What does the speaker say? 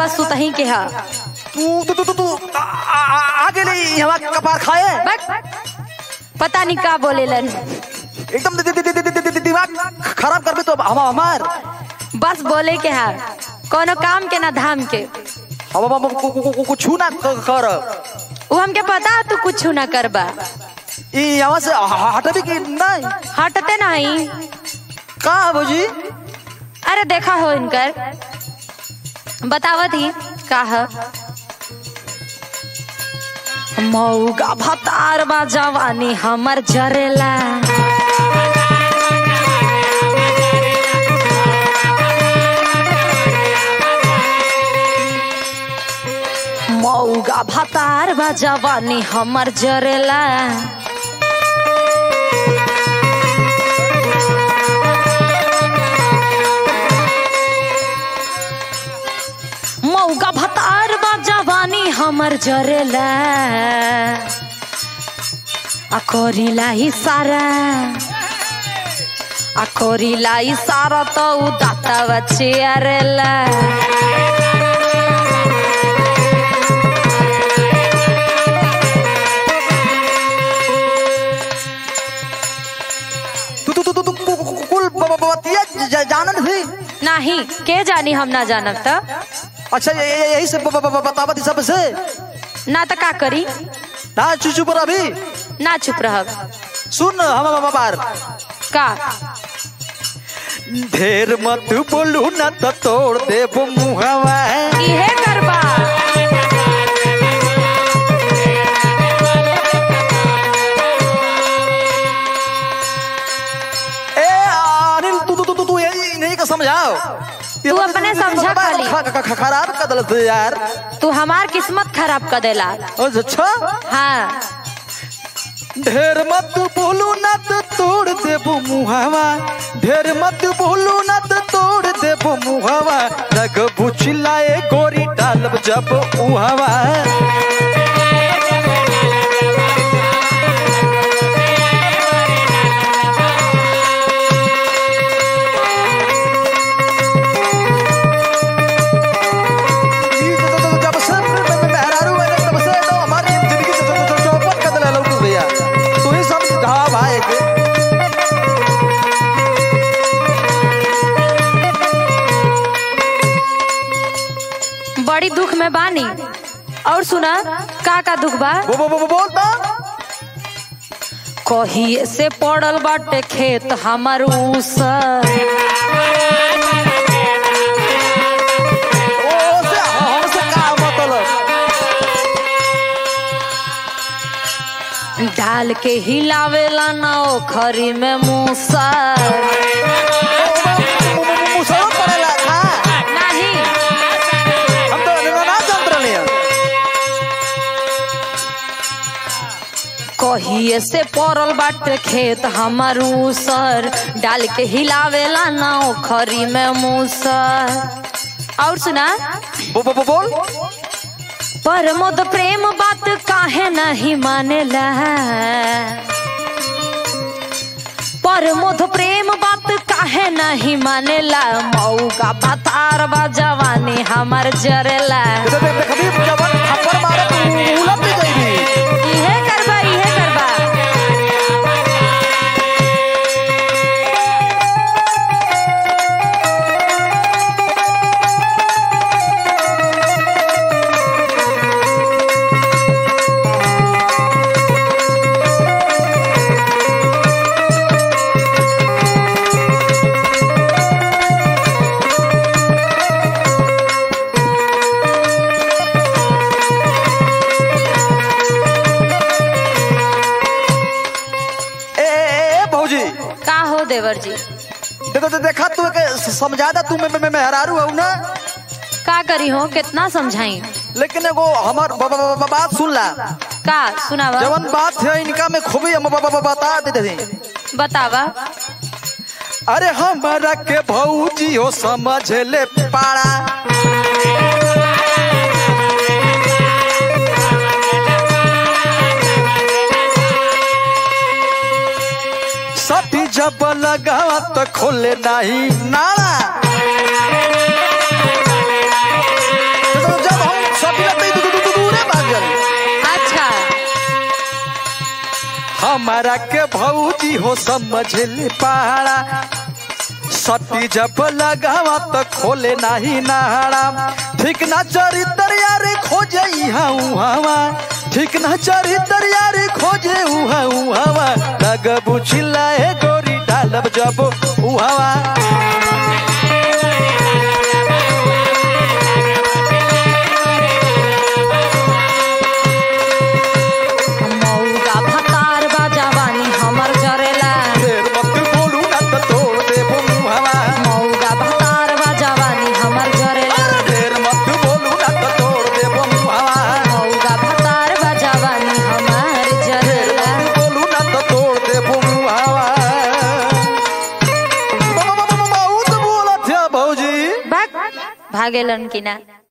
बस सुतही के हा तू तू तू तू तू आ- आ- आ गेली हवा कपार खाए बट पता नहीं का बोलेलन एकदम दि- दि- दि- दि- दि- दि- दि- दिमाग खराब कर दे तो हम हमार बस बोले के हा कोनो काम के ना धाम के हम हम कु- कु- कु- कुछ ना क- कर वो हमके पता तू कुछ ना करबा ई यहाँ से ह- हटबी कि नहीं हटते नहीं का भौजी अरे देखा हो इनकर बतावत ही का ह मऊगा भतार बा जवानी हमर जरेला मऊगा भतार बा जवानी हमर जरेला मौका भतार बा जवानी हमर जरेला आ करिला इशारा आ करिला इशारा तो उ दाता बच्चे अरेला तू तू तू तू तू कु- कु- कु- कुल ब- ब- बतिया ज- जानत थी नहीं के जानी हम ना जानब त अच्छा ये- ये- यही से ब- ब- ब- बतावत सब से ना त का करी ना चुप चुप अभी ना चुप रहब सुन हम हम बार का ढेर मत बोलू ना तो तोड़ देब मुहवा इहे करबा ए अनिल तू तू तू तू तू यही नहीं का समझाओ ये तू बता- अपने तू- तू- समझा तू- खाली। ख- ख- ख- खराब कर दलत यार तू हमार किस्मत खराब कर देला अच्छा हाँ ढेर मत बोलू ना तो तोड़ देबो मुहावा ढेर मत बोलू ना तो तोड़ देबो मुहावा रग बुचिलाए गोरी डालब जब उहावा ई तो- तो- तो- जब से मैं- मैं- मेहरारू बने, तब से तो हमारी जिंदगी से चौ- चौ- चौपट कर देला लौकुस भैया तू ही समझा भाई के बड़ी दुख में बानी और सुना का का दुख बा वो वो वो बोल तो कहिए से पड़ल बाटे खेत हमर उसर ओ से हमसे का मतलब डाल के हिलावेला ना ओखरी में मूसर मुसलमान पड़ेला का नहीं हम तो ना जानत रहले हैं। कहिए से पड़ल बाटे खेत हमर उसर डाल के हिलावेला ना ओखरी में मूसर और सुना वो वो वो बोल परमोद प्रेम बात काहे नहीं मानेला परमोद प्रेम बात काहे नहीं मानेला मऊ का बतार बा जवानी हमर जरेला इधर देख देख अभी जब थप्पड़ मारे तो उलट भी जाएगी इहे करबा इहे करबा ए, ए ए भौजी का हो देवर जी देखो तो देखा तू के समझा दा तू मैं मैं मेहरारू हूं ना का करी हो कितना समझाई लेकिन एगो हमार ब- ब- ब- बात सुन ला का सुनावा जवन बात है इनका में खूबी हम ब- ब- बता देते थे बतावा अरे हमारा के भौजी हो समझ ले पाड़ा सती जब लगावा तो खोले नहीं नाला हमारा के भौजी हो समझ ले पहाड़ा सती जब लगावा तो खोले नाही नाड़ा ठीक ना चरित्र यार खोजे इहा उहावा ठीक ना चरित्र यार खोजे उहा उहावा लग बुझिला ए गोरी डालब जब उहावा मौगा भतार बा जवानी हमर जरेला देर मत बोलू ना तो तोड़ देबो मुहावा मौगा भतार बा जवानी हमर जरेला देर मत बोलू ना तो तोड़ देबो मुहावा मौगा भतार बा जवानी हमर जरेला बोलू ना तो तोड़ देबो मुहावा बहुत बोलत है भौजी भाग भागेलन कि ना